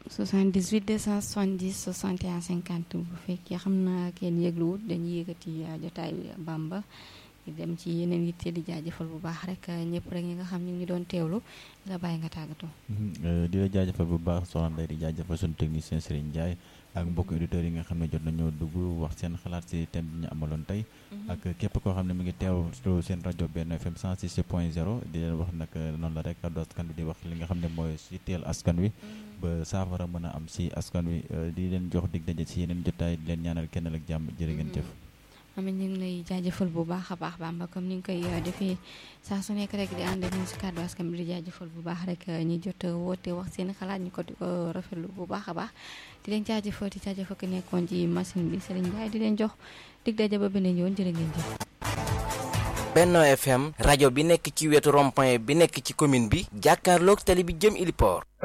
78 270 61 50 bu fekkee xam naa kenn yëgluwut dañuy yëkkati jotaay Bamba di dem ci yeneen yitte di jaajëfal bu baax rek ñëpp rek ñi nga xam ñu ngi doon teewlu di la bàyyi nga tàggatoo. di la jaajëfal bu baax soxna Ndeye di jaajëfal suñu technicien Serigne Ndiaye ak mbokk auditeurs yi nga xam ne jot nañoo dugg wax seen xalaat si thème bi ñu amaloon tey. ak képp koo xam ne mi ngi teewlu seen rajo benn FM 106 point 0 di leen wax nag noonu la rek kaddu askan wi di wax li nga xam ne mooy si teel askan wi. ba saafara mën a am si askan wi di leen jox dig daje si yeneen jotaay di leen ñaanal kenn ak jàmm jërë ngeen jëf. amiin ñu ngi lay jaajëfal bu baax a baax Bamba comme ni nga koy defee saa su nekk rek di ànd ak ñun si kàddu askan bi di jaajëfal bu baax rek ñi jot woote wax seen xalaat ñu ko di ko rafetlu bu baax a baax di leen jaajëfal di jaajëfal ko nekkoon ci machine bi Serigne Ndiaye di leen jox dig daje ba beneen yoon jërë ngeen jëf. Benno FM rajo bi nekk ci wetu rond-point bi nekk ci commune bi jàkkaarloog tali bi jëm Iliport